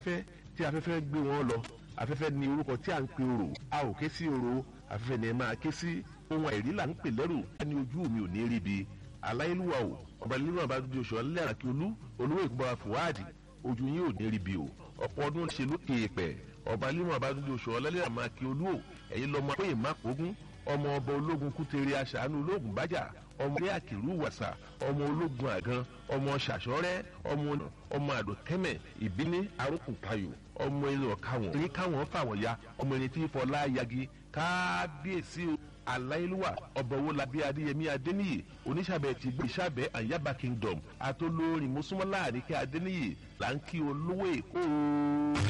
fẹ́ tí afẹ́fẹ́ gbé wọn lọ afẹ́fẹ́ ní orúkọ tí a ń pe orò a ò ké sí orò afẹ́fẹ́ ni ẹ máa ké sí ohun àìrí là ń pè lẹ́rù ẹni ojú mi ò ní rí bi aláìlúwa o ọba nínú àbájáde oṣù ọlẹ́ àràkí olú olówó ìgbọ́ra fúwádìí ojú yín ò ní rí bi o ọ̀pọ̀ ọdún ṣe lókè èèpẹ̀ ọba nínú àbájáde oṣù ọlẹ́ àràkí olú o ẹ̀yin lọ́mọ pé ìmákòógún ọmọ ọba ológun kútere aṣàánú ológun bájà ọmọ ilé àkìrú wàsà ọmọ ológun àgàn ọmọ ṣàṣọrẹ ọmọ ọmọ àdòkẹmẹ ìbíní arókùnkayò ọmọ ẹni ọ̀káwọn ní káwọn fàwọn ya ọmọ ẹni tí fọlá yagi kábíyèsí aláìlúwà ọba owó labí adéyẹmí adéníyì oníṣàbẹ ti gbé ìṣàbẹ àyàbá kingdom àtolórin mùsùlùmí láàrin kí adéníyì là ń kí olówó èkó.